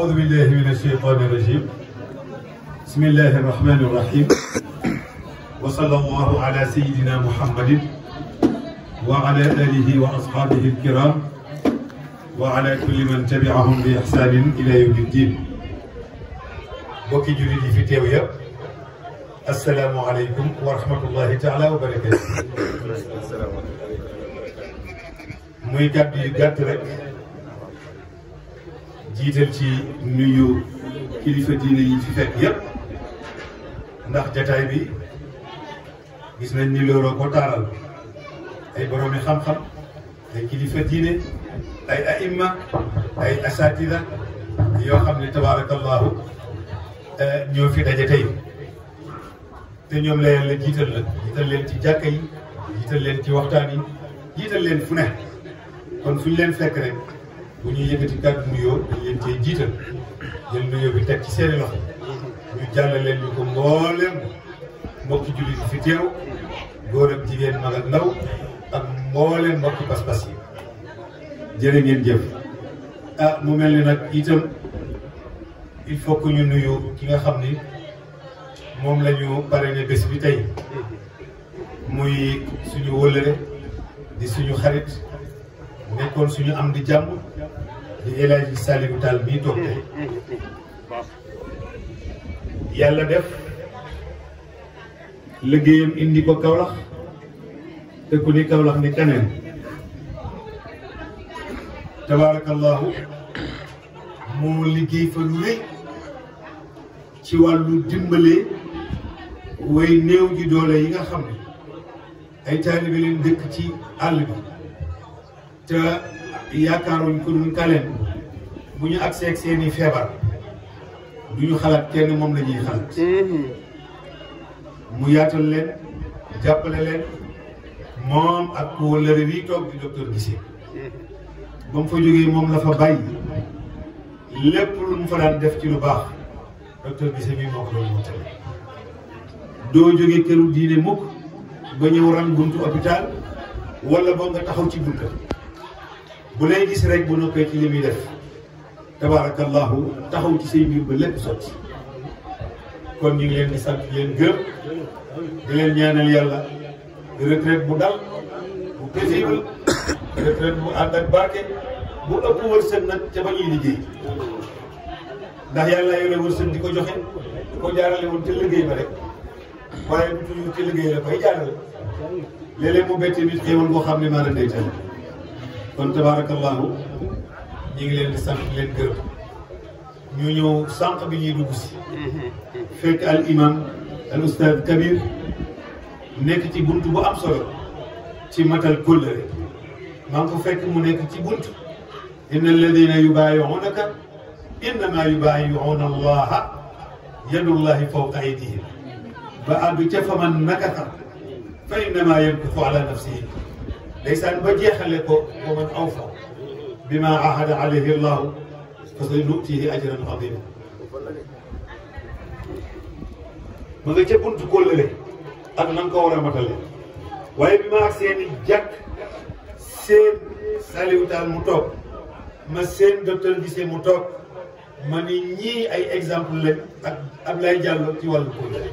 أعوذ بالله من الشيطان الرجيم بسم الله الرحمن الرحيم وصلى الله على سيدنا محمد وعلى آله وأصحابه الكرام وعلى كل من تبعهم بإحسان إلى يوم الدين بوكي جولي في تيويا السلام عليكم ورحمة الله تعالى وبركاته muy gàtt yu gàtt rek jiital ci nuyu kilifa diine yi fi fekk yépp ndax jataay bi gis nañ ni looloo ko taaral ay boroomi xam-xam ay kilifa diine ay aimma ay asatida yoo xam ne tabaarakallahu ñoo fi daje tey te ñoom la yàlla jiital la jiital leen ci jàkka yi jiital leen ci waxtaan yi jiital leen fu ne kon fu ñu leen fekk rek bu ñuy yëkkati kàddu nuyoo dañ leen cee jiital jël nuyoo bi teg ci seeni loxo ñu jàll leen ñu ko mbooleem mbokki jullit yi fi teew góor ak jigéen mag ak ndaw ak mbooleem mbokki pas-pas yi jërë ngeen jëf ah mu mel ni nag itam il faut que ñu nuyu ki nga xam ni moom la ñu parrainé bés bi tey muy suñu wëllëre di suñu xarit nekkoon suñu am di jàmm di El Hadji Saliou Tall bii toog tey yàlla def liggéeyam indi ko Kaolack te ku ni Kaolack ni keneen tabaarakallahu moo liggéey fa lu rëy ci wàllu dimbale way néew ji doole yi nga xam ne ay taalibe leen dëkk ci àll bi te yaakaaruñ ko duñ kaleen bu ñu agsee ak seeni feebar du ñu xalaat kenn moom la ñuy xalaat mu yaatal leen jàppale leen moom ak wëllëre wi toog di docteur Guissé ba mu fa jógee moom la fa bàyyi lépp lu mu fa daan def ci lu baax docteur Guissé mi moo ko doon mottali doo jógee këru diine mukk ba ñëw ran buntu hôpital wala boo nga taxaw ci bunta bu lay gis rek bu noppee ci li muy def tabaarakallahu taxaw ci say mbir ba lépp sotti kon ñu ngi leen di sant leen gërëm di leen ñaanal yàlla retraite bu dal bu paisible retraite bu ànd ak barke bu ëpp wërsëg nag ca ba ñuy liggéey ndax yàlla yore wërsëg di ko joxe di ko jaarale woon ca liggéey ba rek waaye du toujours ca liggéey la koy jaarale léeg-léeg mu bette nit xéewal boo xam ne maa la ndeytal kon tabaarakallahu ñu ngi leen di sant leen gërëm ñu ñëw sànq bi ñuy dugg si fekk al imam al ustad kabir nekk ci bunt bu am solo ci matal kóllëre maa ngi ko fekk mu nekk ci bunt inna alladina yubaayi'unaka innama yubaayi'una allaha yadullahi fawqa aydihim ba àgg ca fa man nakasa fa innama yankusu ala nafsihi ndeysaan ba jeexale ko wa man awfa bima ahada alayhi llahu fa sa nutihi ajran azima ma nga ca buntu kóllëre ak na nga ko war a matale waaye bi ma ak seeni jàkk seen Saliou Tall mu toog ma seen docteur Guissé mu toog ma ni ñii ay exemple lañ ak Ablaye Diallo ci wàllu kóllëre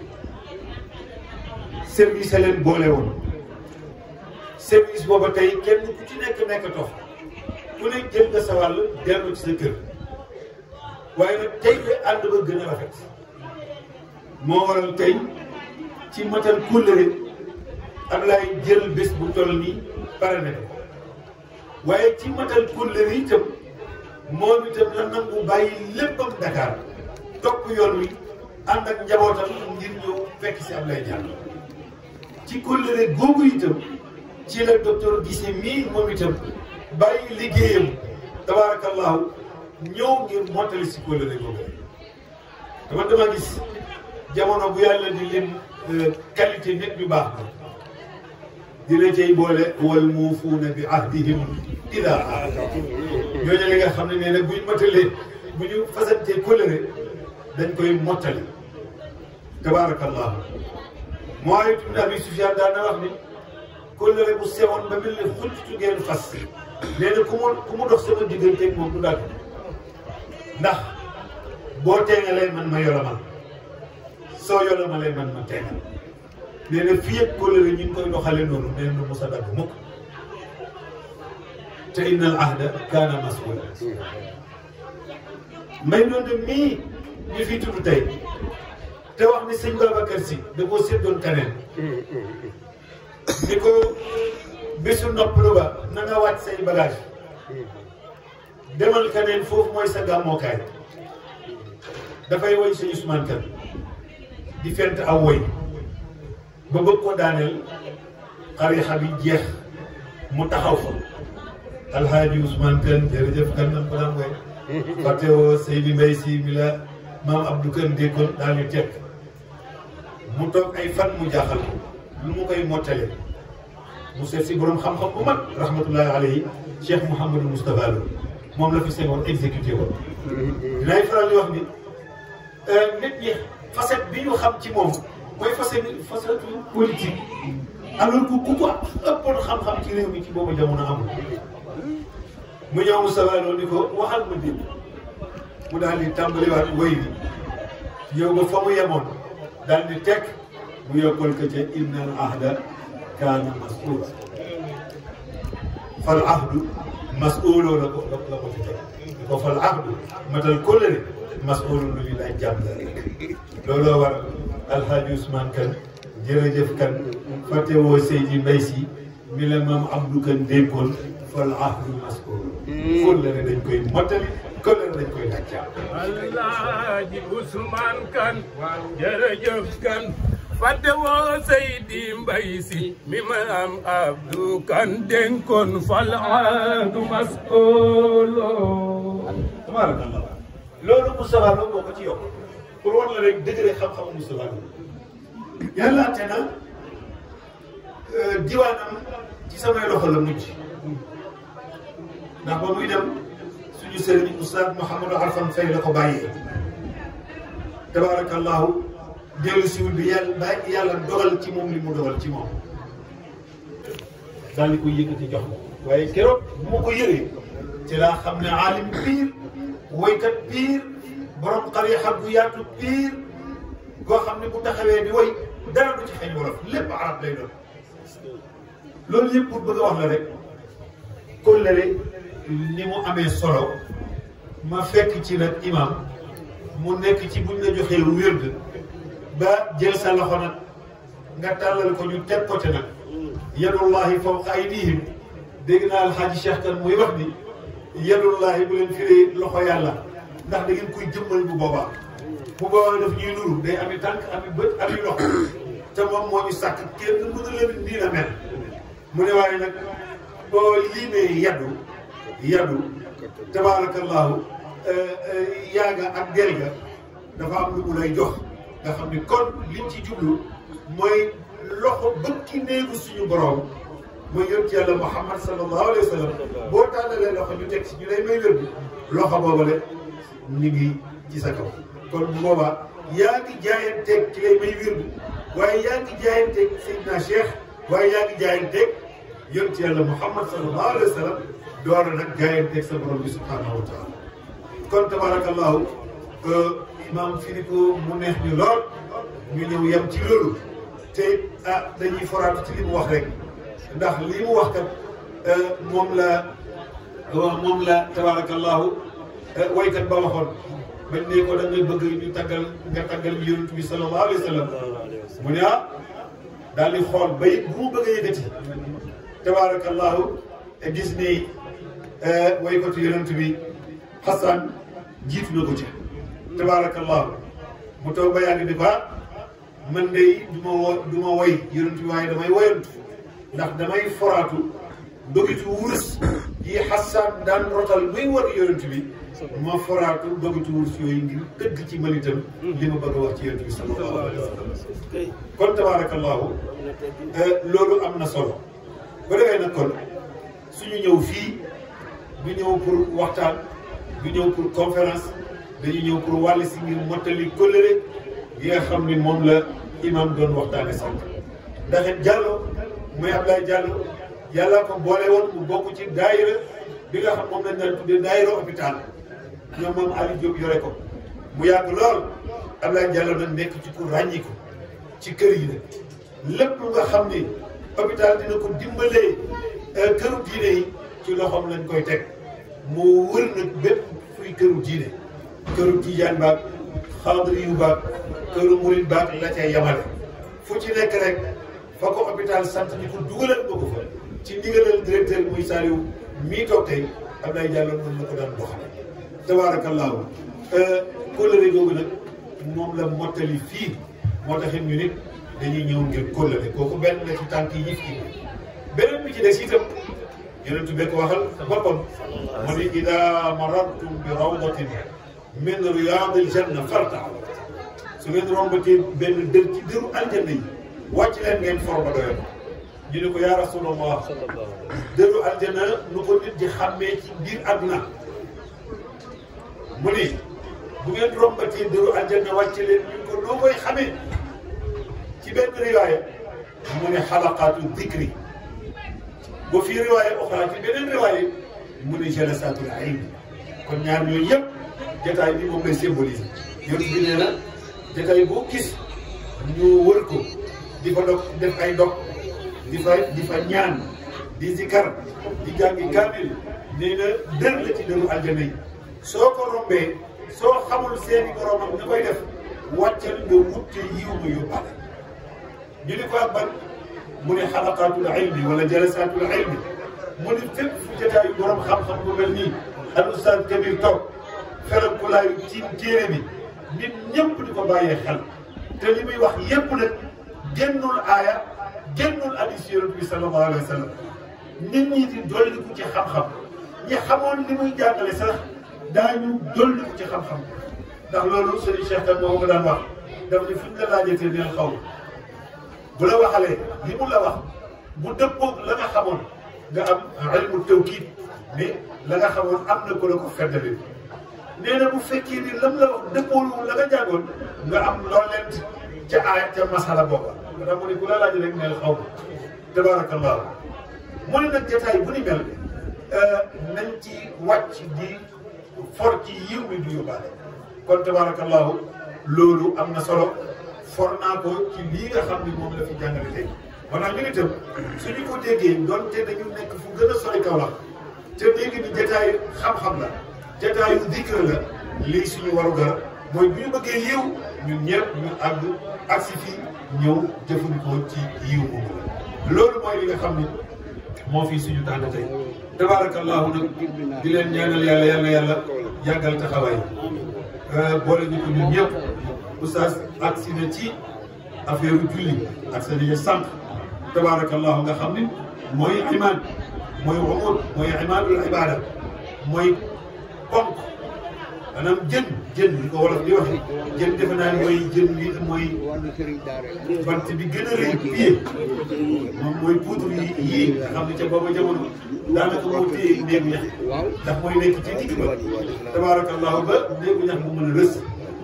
service a leen boole woon service booba tey kenn ku ci nekk nekk tox ku ne jël nga sa wàll dellu ci sa kër waaye nag tey de ànd ba gën a rafet moo waral tey ci matal kóllëre Ablaye jël bés bu toll nii pare na ko waaye ci matal kóllëre itam moom itam la nangu bàyyi léppam Dakar topp yoon wi ànd ak njabootam ngir ñëw fekk si Ablaye Diallo ci kóllëre googu itam ci la docteur Guissé mii moom itam bàyyi liggéeyam tabaarakallahu ñëw ngir mottali si kóllëre googu dama dama gis jamono bu yàlla di leen qualité nit ñu baax na dina cay boole wal muufuuna bi ahdihim ida ahadu ñooñu li nga xam ne nee na buñ mottalee bu ñu fasantee kóllëre dañ koy mottali tabaarakallahu Muawiya ibn Abi Sufyaan daan na wax ni kóllëre bu sewoon ba mel ni xuntu ngeen fas nee na ku mu ku mu dox sama digganteeg moom du daal ndax boo teengalee man ma yolomal soo yolomalee man ma teengal nee na fii ak kóllëre ñu ngi koy doxale noonu nee na mos a dagg mukk te innal ahda kaana mas'uula may doon de mii ñu fi tudd tey te wax ni sëñ Babacar Si da koo séddoon kaneen ni ko bésu noppalu ba na nga wàcc say bagage demal kaneen foofu mooy sa gàmmookaay dafay woy sëñ Ousmane Kane di fent aw woy ba bëgg ko daaneel xarixa bi jeex mu taxaw fa alhaaji Ousmane Kane jërëjëf kan nan ko daan woy fàtte woo Seydi Mbaye si mi la maam Abdou Kane déggoon daal di teg mu toog ay fan mu jaaxal ko lu mu koy mottale mu seet si borom xam-xam bu mag rahmatullahi alayhi Cheikh Mouhamadou Moustapha Lo moom la fi Senghor exécuté woon dinaay faral di wax ni nit ñi facette bi ñu xam ci moom mooy facette facette politique alors que ku ko ëppoon xam-xam ci réew mi ci boobu jamono amul mu ñëw Moustapha Lo ni ko waxal ma dégg mu daal di tàmbaliwaat woy bi ñëw ba fa mu yemoon daal di teg mu yokkal ko ca inna al ahda kaana mas'uula fal ahdu mas'uuloo la ko la ko ci teg ko fal ahdu matal kóllëre mas'uulun lu ñu laaj jàmm looloo war alhaaji Ousmane Kane jërëjëf Kane fàtte woo Seydi Mbaye si mi la maam Abdou Kane dénkoon fal ahdu mas'uul kóllëre dañ koy mottali kóllëre dañ koy laaj jàmm alhaaji Ousmane Kane jërëjëf Kane fàtte woo Seydi Mbaye si mi ma am Abdou Kane dénkoon fal ahdu mas'uulo tabaarakallah loolu Moustapha Lo boo ko ci yokk pour war la rek dëgg rek xam-xamu Moustapha Lo yàlla te na diwaanam ci samay loxo la mujj ndax ba muy dem suñu sëriñ Oustaz Mouhamadou Arfan Faye la ko bàyyee tabaarakallahu dellu siwul bi yàlla ba yàlla dogal ci moom li mu dogal ci moom daal di koy yëkkati jox la waaye keroog bu ma ko yëree ci laa xam ne aalim piir woykat piir borom xarixa bu yaatu piir goo xam ne bu taxawee di woy dara du ci xeeñ wolof lépp arab lay doon loolu yëpp pour bëgg a wax la rek kóllëre ni mu amee solo ma fekk ci nag imam mu nekk ci buñ la joxee wérd ba jël sa loxo nag nga tàllal ko ñu teg ko te nag yadullahi fawqa aydihim dégg naa alxaaji Cheikh Kane muy wax ni yadullahi bu leen firee loxo yàlla ndax da ngeen koy jëmmal bu boobaa bu boobaa daf ñuy nuru day ami tànk ami bët ami loxo te moom moo ñu sàkk kenn mënu leen nii la mel mu ne waaye nag boo liimee yaddu yaddu tabaarakallahu yaaga ak del ga dafa am lu mu lay jox nga xam ni kon liñ ci jublu mooy loxo bëkki néegu suñu borom mooy yonent yàlla Muhammad sallallahu alayhi wa sallam boo tàllalee loxo ñu teg si ñu lay may wér bi loxo boobale ñu ngi ci sa kaw kon bu boobaa yaa ngi jaayanteeg ci lay may wér bi waaye yaa ngi jaayanteeg Seydina Cheikh waaye yaa ngi jaayanteeg yonent yàlla Muhammad sallallahu alayhi wa sallam door a nag jaayanteeg sa borom bi subhanahu wa taala kon tabarakallahu imaam firi ko mu neex ñu lool ñu ñëw yem ci loolu te ah dañuy foraatu ci li mu wax rek ndax li mu wax kat moom la moom la tabarakallahu waykat ba waxoon bañ ne ko da nga bëgg ñu taggal nga taggal ñu yonent bi sallallahu alayhi wa sallam mu ne ah daal di xool ba it bu mu bëgg a yëkkati tabarakallahu gis ni waykatu yonent bi Xasan jiitu na ko ci tabaarakallahu mu toog ba yàgg di ko man de du ma wo du ma woy yonent bi waaye damay woyantu ndax damay foraatu dogitu wurus yi Xasan daan rotal muy war yonent bi ma foraatu dogitu wurus yooyu ngir dëgg ci man itam li ma bëgg a wax ci yonent bi sallallahu alayhi wa sallam kon tabaarakallahu loolu am na solo bu defee nag kon suñu ñëw fii du ñëw pour waxtaan du ñëw pour conférence dañu ñëw pour wàll si ngir mottali kóllëre gi nga xam ni moom la imam doon waxtaane sànq ndax it Diallo muy Ablaye Diallo yàlla ko boole woon mu bokk ci daayira bi nga xam moom lañ daan tuddee daayira hôpital ñoom moom Aliou Diop yore ko mu yàgg lool Abdoulaye Diallo nag nekk ci ku ràññiku ci kër yi nag lépp nga xam ni hôpital dina ko dimbalee këru diine yi ci loxoom lañ koy teg moo wër nag bépp fuy këru diine këru tijaan baag xaadri yu baag këru murit baag la ca yamale fu ci nekk rek fa ko hôpital sant ni ko dugalal ba ko fa ci ndigalal directeur muy Saliou mii toog tey Abdoulaye Diallo noonu la ko daan doxale tabaarakallaahu kóllëre googu nag moom la mottali fii moo taxit ñu nit dañuy ñëw ngir kóllëre kooku benn la ci tànk yi fii beneen bi ci des itam yonentu bee ko waxal boppam mu ni ida marartum bi rawdatin min riyaadil janna fartaaw su ngeen rombatee benn dër ci dëru aljanna yi wàcc leen ngeen for ba doyoon ñu ne ko yaa rasulallah dëru aljanna nu ko nit di xàmmee ci biir àdduna mu ni bu ngeen rombatee dëru aljanna wàcc leen ñu ko noo koy xamee ci benn riwaaya mu ne xalaqaatu dikri ba fii riwaaya oxra ci beneen riwaaya mu ne jalasaatul ilm kon ñaar ñooyu yëpp jataay bi moom lay symbolise yonent bi nee na jataay boo gis ñu wër ko di fa dog def ay dog di fa di fa ñaan di zikar di jàngi kaamil nee na dër la ci dëru aljana yi soo ko rombee soo xamul seeni boromam na koy def wàccal nga wutte yiw nga yóbbaale ñu ni ko ak ban mu ne xalaqaatul ilmi wala jalasaatul ilmi mu ne fépp fu jotaayu borom xam-xam bu mel nii al ustaaz Kabir toog xelal ku laayu ci téere bi nit ñëpp di ko bàyyee xel te li muy wax yépp nag génnul aaya génnul hadiis yonent bi sallallahu alayhi wa sallam nit ñi di dolliku ci xam-xam ñi xamoon li muy jàngale sax daañu dolliku ci xam-xam ndax loolu sëriñ Cheikh tam moo ko daan wax daf ne fu ñu la laajatee neel xaw bu la waxalee li mu la wax bu dëppoog la nga xamoon nga am ilmu tawkiid mais la nga xamoon am na ko la ko feddali nee na bu fekkee ni lam la wax dëppoolu la nga jàngoon nga am looleent ca aaya ca masala booba ndax mu ne ku la laaj rek neel xaw ma tabaarakallahu mu ne nag jotaay bu ni mel nañ ci wàcc di for ci yiw mi du yóbbaale kon tabaarakallahu loolu am na solo for naa ko ci lii nga xam ni moom la fi jàngale tey maanaam ñu itam suñu ko déggee doonte dañu nekk fu gën a sori kaw la te dégg ni jataay xam-xam la jataayu dikr la lii suñu warugar mooy bu ñu bëggee yiw ñun ñëpp ñu àgg agsi fii ñëw jëfandikoo ci yiw boobu la loolu mooy li nga xam ni moo fi suñu tànn tey tabaarakallaahu nag di leen ñaanal yàlla yàlla yàlla yàggal taxawaay boole ñu ko ñun ñëpp oustaz agsi na ci affaire julli ak sa liggéey sànq tabaarakallahu nga xam ni mooy imaan mooy umud mooy imaanul ibaada mooy ponk maanaam jën jën li ko wolof di waxe jën defe naa ni mooy jën li mooy bant bi gën a rëy pied moom mooy poudre yi yii nga xam ne ca booba jamono daanaka moo téye néegu ñax ndax mooy nekk ci digg ba tabaarakallahu ba néegu ñax bu mën a rës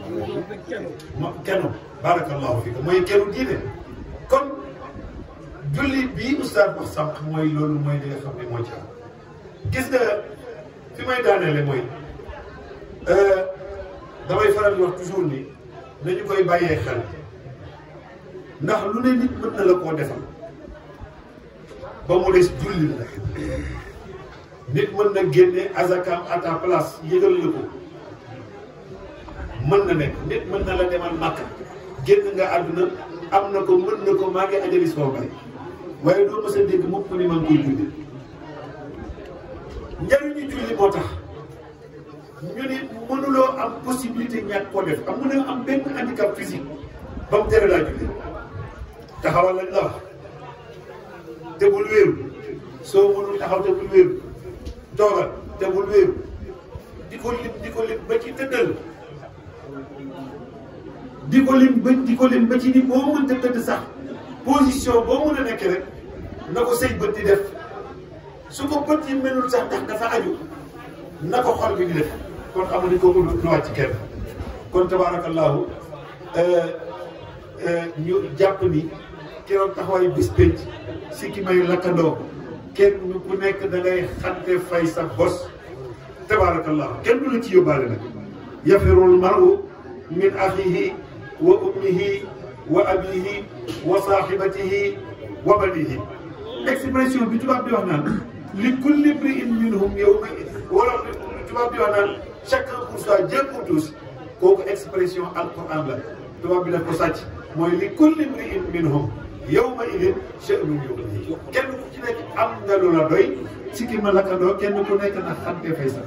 ma kenn baarakallahu fi mooy kennu diine kon julli bii oustaz wax sànq mooy loolu mooy li nga xam ne moo ci am gis nga fi may daaneele mooy damay faral di wax toujours ni nañu koy bàyyee xel ndax lu ne nit mën na la koo defal ba mu des julli la nit mën na génne azakam à ta place yëgal la ko mën na nekk nit mën na la demal màkk génn nga àdduna am na ko mën na ko maa ngi ajali soo bay waaye doo mës a dégg mukk ni maa ngi koy julli njariñu julli moo tax ñu ni mënuloo am possibilité ñàkk koo def am mënoo am benn handicap physique ba mu tere laa julli taxawal lañ la wax te bul wéeru soo mënul taxaw te bul wéeru toogal te bul wéeru di ko lim di ko lim ba ci tëddal di ko lim ba di ko lim ba ci ni boo mënta tëdd sax position boo mën a nekk rek na ko say bët di def su ko bët yi melul sax ndax dafa aju na ko xol bi di def kon xamu ni kooku lu wàcc kenn kon tabaarakallaahu ñu jàpp ni keroog taxawaayu bis pénc si ki may lakkandoo kenn ku nekk da ngay xante fay sa bos tabaarakallaahu kenn du la ci yóbbaale nag yafirul maru min axihi wa ummihi wa abihi wa saaxibatihi wa banihi expression bi tubaab di wax naan li kulli mri'in minhum yawma wala tubaab di wax naan chacun pour soi Dieu pour tous kooku expression alquran la tubaab bi daf ko sàcc mooy li kulli mri'in minhum yawma idin sha'nun yughnihi kenn ku ci nekk am nga lu la doy ci ki ma lakkandoo kenn ku nekk na xante fay sa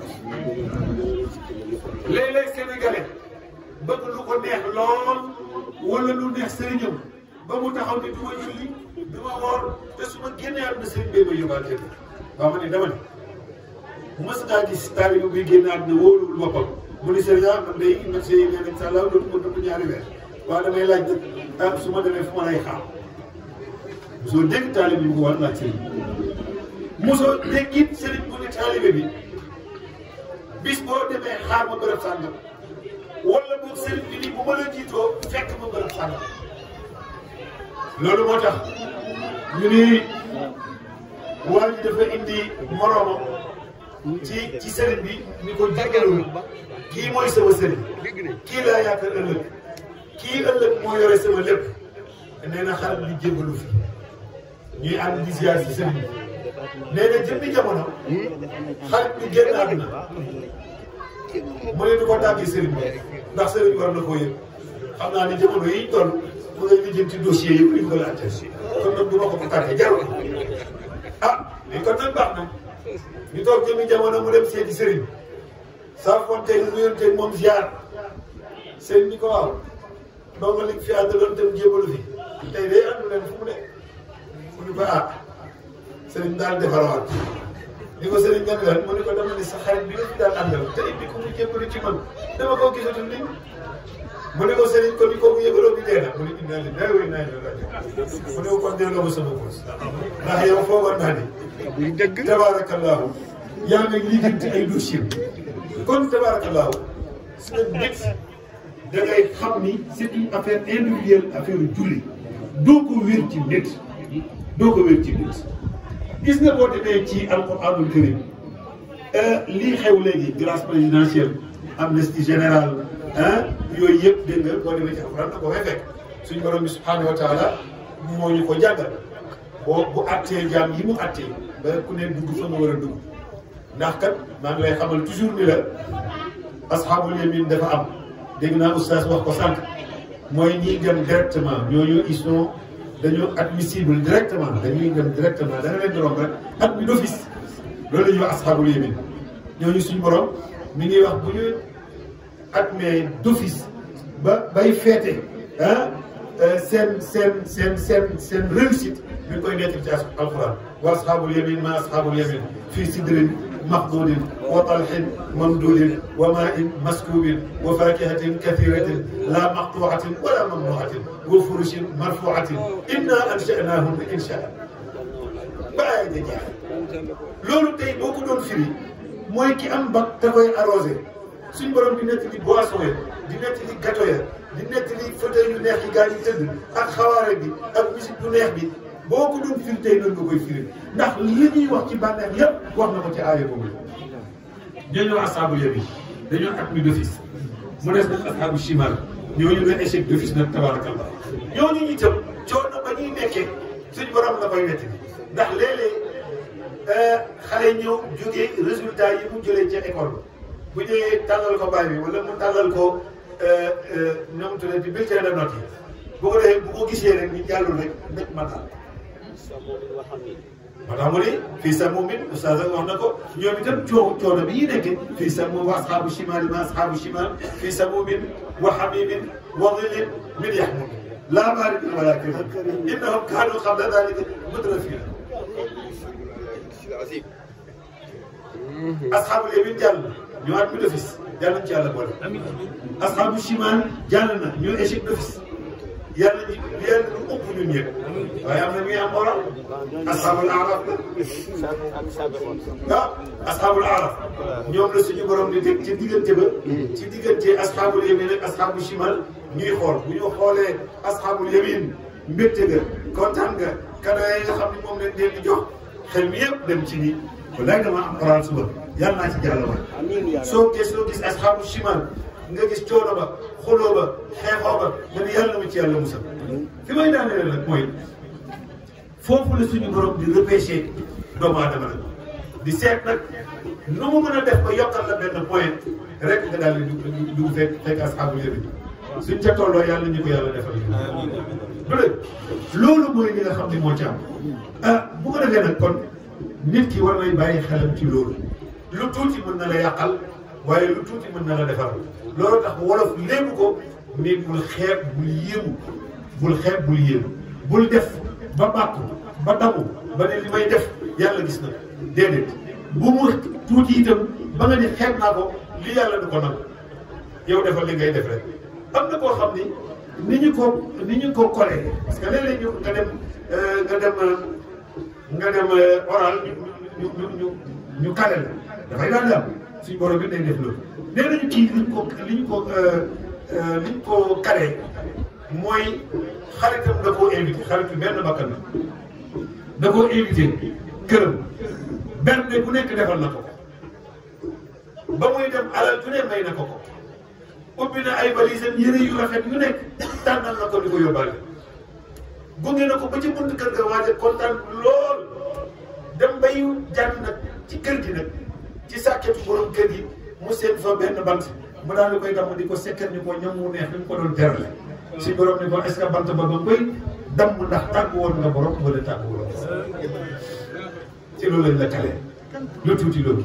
léeg-léeg sénégalais bëgg lu ko neex lool wala lu neex sëriñam ba mu taxaw ni du ma julli du ma woor te su ma génnee àdduna sëriñ bee ma yóbbaale tëdd waaw ma ne dama ne mës ngaa gis taalibe buy génn àdduna wóoluwul boppam mu ni sëriñ ah man day médecin yi nee nañ sa law dootuma dund ñaari weer waaw damay laaj nag ah su ma demee fu ma lay xaar mosoo dégg taalibe bi ko war laaj sëriñ mosoo dégg it sëriñ bu ne taalibe bi bis boo demee xaar ma bërëb sàngam wala boog sëriñ bi ni bu ma la jiitoo fekk ma bërëb sàngam loolu moo tax ñu ni waa ji dafa indi moroomam ci ci sëriñ bi ni ko jéggalul kii mooy sama sëriñ kii laa yaakaar ëllëg kii ëllëg moo yore sama lépp nee na xarit bi jéggalu fi ñuy ànd di ziar ci sëriñ bi nee na jëmmi jamono xarit bi génn àdduna mu ne du ko tàggee sëriñ bi ndax sëriñ bi war na koo yëg xam naa ni jamono yi toll mu ngay lijjanti dossier yëpp di ko laajte kon nag du ma ko ko tàggee jarul ah mais kon nag baax na ñu toog jëmmi jamono mu dem seeti sëriñ saa fonte nuyonteeg moom ziar sëriñ ni ko waaw ndongo li fi àndaloon tam jébalu fi tey day àndu leen fu mu ne mu ni ko ah sëriñ daal defarawaat ni ko sëriñ nga lan mu ni ko dama ni sa xarit bi nga fi daan àndal te indi ko mu jébalu ci man dama koo gisatul ni mu ne ko sëriñ ko ni ko mu yëgaloo bi dee na mu ne inna lillahi wa inna ilayhi raji'un mu ne ko kon delloo ma sama boos ndax yow foogoon naa ni dëgg tabaarakallaahu yaa ngi liggéeyante ay dossier kon tabaarakallaahu su nga nit da ngay xam ni c'est une affaire individuelle affaire julli doo ko wér ci nit doo ko wér ci nit gis nga boo demee ci alquranul karim lii xew léegi grâce présidentielle amnistie générale ah yooyu yëpp dégg nga boo demee ci alquran da ko fay fekk suñu borom bi subhanahu wa taala moo ñu ko jàngal boo bu attee jaam yi mu attee ba ku ne dugg fa nga war a dugg ndax kat maa ngi lay xamal toujours ni la asxaabul yamin dafa am dégg naa oustaz wax ko sànq mooy ñiy dem directement ñooñu ils sont dañoo admissible directement dañuy dem directement da nga leen di romb rek admis d'office loolu la ñuy wax asxaabul yamin ñooñu suñu borom mi ngi wax bu ñu admis d'office ba bay feete ah seen seen seen seen seen réussite mi ngi koy nettali ci alquran wa asxaabul yamin ma asxaabul yamin fii sidrin maxdudin wa talxin mamdudin wa maa'in maskuubin wa faakihatin kathiratin laa maqtuucatin wala mamnuucatin wa furushin marfuucatin inna ansha'naahunna inshaa'an ba aaya ja jeex loolu tey boo ko doon firi mooy ki am bac te koy arrosé suñ borom di nettali boisson ya di nettali gâteau ya di nettali fauteuil yu neex yi gaa yi tëdd ak xawaare bi ak musique bu neex bi boo ko doon firi tey noonu nga koy firi ndax li ñuy wax ci bànneex yëpp wax na ko ci aaya boobu ñooñu asxaabul yamin dañoo admis d'office mu des nag asxaabu shimal ñooñu ne échec d'office nag tabarakallah ñooñu itam coono ba ñuy nekkee suñ borom la koy netti ndax léeg-léeg xale ñëw jógee résultat yi mu jëlee ca école bu ñëwee tàllal ko baay bi wala mu tàllal ko na mu tuddati bulletin de note yi bu ko defee bu ko gisee rek ñu jàllul rek ndek ma daal moo tax mu ne fii samuumin oustaz wax na ko ñoom itam coo coono bi ñuy nekkee fii samuum wa asxaabu shimaal ma asxaabu shimaal fii samuumin wa hamiimin wa dhillin min yahmuum laa baaridin wa laa kariim innahum kaanuu qabla dhaalika mutrafiin asxaabul yamin jàll na ñu admis d'office yàlla nañu ci yàlla boole. asxaabu shimaal jàll na ñu échec d'office yàlla ñu yàlla lu ëpp ñun ñëpp waaye am na ñuy am moral asxaabul araf la ah asxaabul araf ñoom la suñu borom di teg ci diggante ba ci diggante asxaabul yamin ak asxaabu shimal ñuy xool bu ñu xoolee asxaabul yamin mbégte ga kontaan nga cadeau yi nga xam ne moom lañ leen di jox xel mi yëpp dem ci nii walaay dama am oral suba yàlla naa ci jàll waay soo gis soo gis asxaabu shimal nga gis coono ba xuloo ba xeexoo ba nga ni yàlla na ma ci yàlla musal fi may daaneel nag mooy foofu la suñu borom di repêché doomu aadama nag di seet nag nu mu mën a def ba yokkal la benn point rek nga daal di dugg dugg fekk fekk asxaabu yëri suñ ca tolloo yàlla ñu ko yàlla defal du dëgg loolu mooy li nga xam ne moo ci am ah bu ko defee nag kon nit ki war nay bàyyi xelam ci loolu lu tuuti mën na la yàqal waaye lu tuuti mën na la defar loolu tax wolof léegi ko ni bul xeeb bul yéemu bul xeeb bul yéemu bul def ba bàkku ba damu ba ne li may def yàlla gis na déedéet bu mu tuuti itam ba nga ni xeeb naa ko li yàlla du ko nangu yow defal li ngay def rek am na koo xam ni ni ñu ko ni ñu ko collé parce que léeg-léeg ñu nga dem nga dem nga dem oral ñu ñu ñu ñu kale la dafay daal di am suñu borom bi day def loolu. nee nañu kii li ñu ko li ñu ko li ñu ko kale mooy xaritam da koo invité xaritu benn bakkan la da koo invité këram benn bu nekk defal na ko ko ba muy dem alal ju ne may na ko ko. ubbi na ay valisam yëre yu rafet yu nekk tànnal na ko di ko yóbbaale gunge na ko ba ci bunt kër ga waaje kontaan lool dem bay jàng nag ci kër gi nag ci sàkketu borom kër gi mu seen fa benn bant mu daal di koy damm di ko sekkat ni ko ñam mu neex ni mu ko doon terale si borom ni ko est-ce que bant ba ba koy damm ndax tàggu woon nga borom wala tàggu woon ci loolu lañ la kale lu tuuti loolu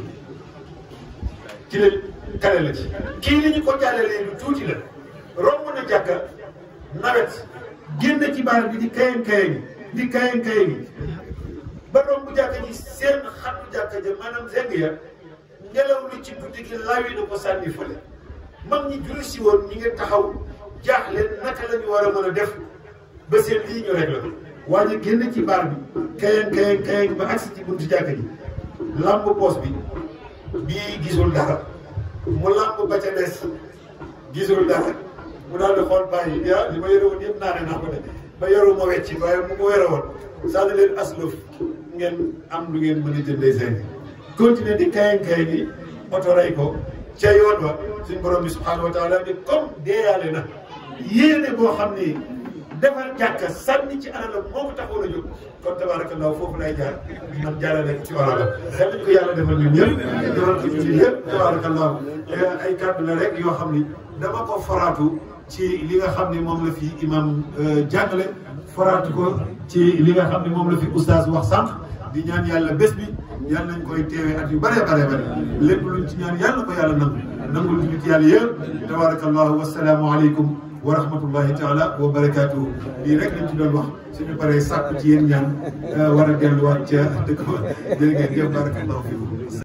ci la kale la ci kii li ñu ko jàllalee lu tuuti la romb na jàkka nawet génn ci baar bi di kayen kayen di kayen kayen ba romb jàkka ji seen xatu jàkka ja maanaam zeng ya ngelaw lu ci guddi gi lawi na ko sànni fële mag ñi julli si woon ñi ngi taxaw jaaxle naka la ñu war a mën a def ba seen lii ñu rek la waa ji génn ci baar bi kayen kayen kayen ba agsi ci buntu jàkka ji lamb poos bi bii gisul dara mu lamb ba ca des gisul dara mu daal di xool bàyyi ya li ma yore woon yëpp naane naa ko de ba yoru ma wecci waaye mu ko yore woon sànni leen aslëf ngeen am lu ngeen mën a jëndee seen continuer di kayen kayen yi oto rey ko ca yoon wa suñ borom bi subhanahu wa taala ni comme deeyaale na yéene boo xam ni defar jàkka sànni ci alalam moo ko taxoon a jóg kon tabarakallah foofu lay jaar man jaarale ci wàllam xel nañ ko yàlla defal ñun ñëpp defal ko julli yëpp tabarakallah ay kàddu la rek yoo xam ni dama ko foraatu ci li nga xam ni moom la fi imam jàngale foraatu ko ci li nga xam ni moom la fi oustaz wax sànq di ñaan yàlla bés bi yàlla nañ koy teewee at yu bare bare bare lépp luñ ci ñaan yàlla ko yàlla nangu nangul jullit yàlla yëpp tabarakallahu wasalaamu aleykum wa rahmatullahi taala wa barakaatuhu lii rek lañ ci doon wax suñu paree sàkku ci yéen ñaan war a delluwaat ca dëkk ba jërë ngeen jëf barakallahu fiikum